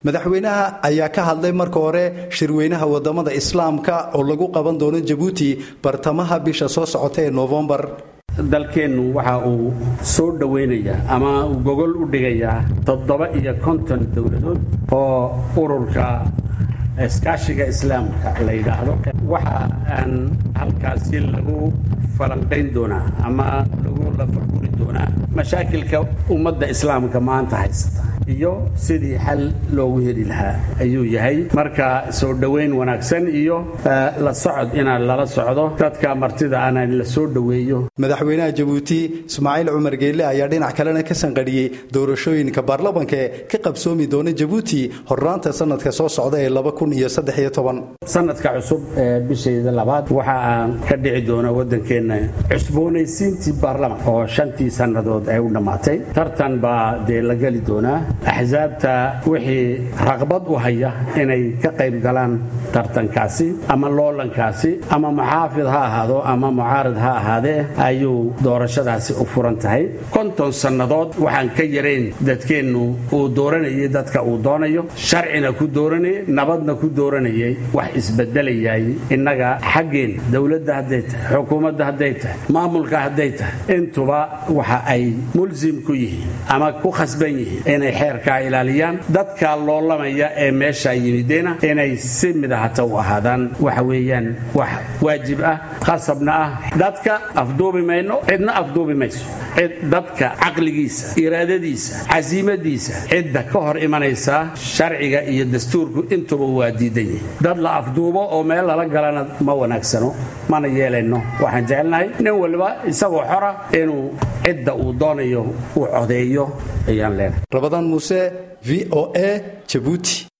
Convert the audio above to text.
madaxweynaha ayaa ka hadlay marka hore shirweynaha wadamada islaamka oo lagu qaban doono jabuuti bartamaha bisha soo socota ee noofembar dalkeennu waxa uu soo dhowaynayaa ama uu gogol u dhigayaa toddoba iyo konton dowladood oo ururka iskaashiga islaamka la yidhaahdo waxa aan halkaasi lagu falanqayn doonaa ama lagu lafaguri doonaa mashaakilka ummadda islaamka maanta haysata iyo sidii xal loogu heli lahaa ayuu yahay marka soo dhowayn wanaagsan iyo la socod inaan lala socdo dadka martida ana la soo dhoweeyo madaxweynaha jabuuti ismaaciil cumar geelle ayaa dhinac kalena ka sanqadhiyey doorashooyinka baarlamanka ee ka qabsoomi doona jabuuti horraanta sanadka soo socda ee sanadka cusub ee bishayda labaad waxa aan ka dhici doona waddankeenna cusboonaysiintii baarlaman oo shantii sannadood ay u dhammaatay tartan baa dee la geli doonaa axsaabta wixii raqbad u haya inay ka qayb galaan tartankaasi ama loolankaasi ama muxaafid ha ahaado ama mucaarid ha ahaadee ayuu doorashadaasi u furan tahay konton sannadood waxaan ka yarayn dadkeennu uu dooranayay dadka uu doonayo sharcina ku dooranayay nabadna ku dooranayay wax isbedelayay innaga xaggeen dowladda hadday tahay xukuumadda hadday tahay maamulka hadday tahay intuba waxa ay mulsim ku yihiin ama ku khasban yihiin inay xeerkaa ilaaliyaan dadka loolamaya ee meesha yimidena inay si midahata u ahaadaan waxa weeyaan wax waajib ah khasabna ah dadka afduubi mayno cidna afduubi mayso cid dadka caqligiisa iraadadiisa casiimadiisa cidda ka hor imanaysa sharciga iyo dastuurku intuba waa diidan yihin dad la afduubo oo meel lala galana ma wanaagsano mana yeelayno waxaan jecelnahay nin waliba isagoo xora inuu cidda uu doonayo uu codeeyo ayaan leenahay rabadaan muuse v o a jabuuti